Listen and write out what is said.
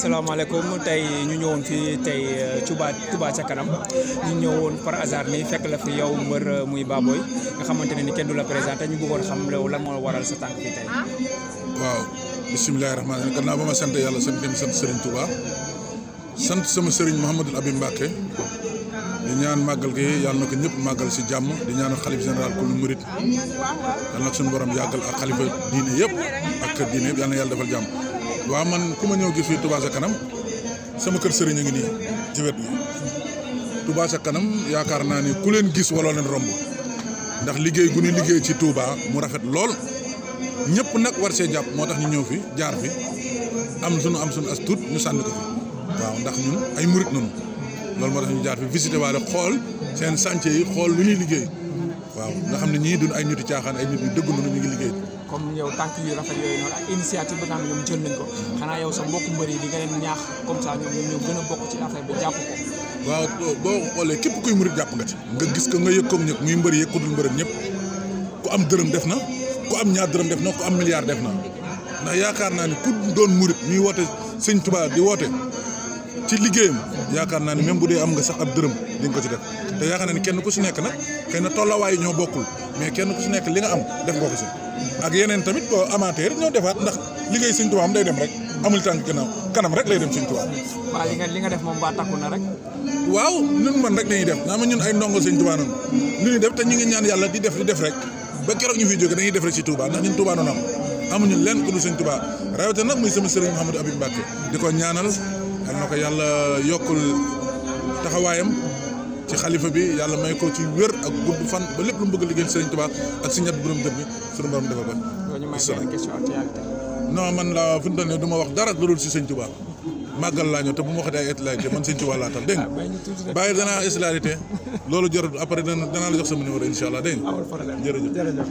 asalaamaaleykum tey ñu ñëwoon fii tey Touba Touba ca kanam ñu ñëwoon par hasard ni fekk la fi yow mbër muy Baboy nga xamante ne ni kenn du la présenté ñu bëggoon xam loolu lan moo waral sa tànk fii tey. waaw bisimilah rahmaani rahiim gannaaw ba ma sant yàlla sant dem sant Serigne Touba sant sama Serigne Mouhamadul Abib Mbacke di ñaan màggal gi yàlla na ko ñëpp màggal si jàmm di ñaanal xalif général ku lu murit yàlla na ko suñu borom yàggal ak xalifa diine yëpp ak diine yëpp yàlla na yàlla defal jàmm. waaw man ku ma ñëw gis fii Touba ca kanam sama kër Serigne a ngi nii ci wet bi Touba ca kanam yaakaar naa ni ku leen gis waloo leen romb ndax liggéey gu ñu liggéey ci Touba mu rafet lool. ñëpp nag war see jàpp moo tax ñu ñëw fi jaar fi am sunu am sunu as tuut ñu sànni ko fi waaw ndax ñun ay murit nunu loolu moo tax ñu jaar fi visité waale xool seen chantier yi xool lu ñuy liggéey waaw nga xam ne ñii duñ ay nitu caaxaan ay nit yu dëgg nunu ñu ngi liggéey. comme yow tànk yu rafet yooyu noonu ak initiative bi nga xam ne ñoom jël nañ ko xanaa yow sa mbokku mbër yi di nga leen ñaax comme ça ñoom ñu gën a bokk ci affaire bi jàpp ko. waaw boo xoolee képp kuy murit jàpp nga ci. nga gis ko nga yëg koog ñëpp muy mbër yëg ku dul mbër ñëpp ku am dërëm def na ku am ñaar dërëm def na ku am milliard def na ndax yaakaar naa ni ku doon murit ñuy woote sëñ Tuubaa di woote ci liggéeyam yaakaar naa ni même bu dee am nga sax ab dërëm di nga ko ci def te yaakaar naa ni kenn ku si nekk nag xëy na tollawaay ñoo bokkul mais kenn ku si nekk li nga am def nga ko si ak yeneen tamit boo amateur ñoo defaat ndax liggéey sëñ Tuubaa am day dem rek amul tànk gannaaw kanam rek lay dem sëñ Tuubaa. waaw li nga li nga def moom ba takku na rek. waaw ñun man rek dañuy def naa ma ñun ay ndongo sëñ Tuubaa noonu lu ñuy def te ñu ngi ñaan yàlla di def di def rek ba keroog ñu fi jóge dañuy def rek ci Touba ndax ñun Touba noonu am amuñu lenn ku dul sëñ Touba rawatina nag muy sama sëriñ Mouhamadou Abib Mbacke di ko ñaanal yal na ko yàlla yokkul taxawaayam ci xalifa bi yàlla may ko ci wér ak gudd fan ba lépp lu mu bëgg a liggéeyal sëriñ Touba ak si ñett borom dër bi suñu borom defal ko. ñu may benn question actualité. non man la fi mu toll nii du ma wax dara lu dul si sëñ Touba màggal laa ñëw te bu ma waxee ay étudiants man sëñ Touba laa tal dégg nga bàyyi danaa étudiant loolu jarul après dana danaa la jox sama numéro incha allah dégg nga jërëjëf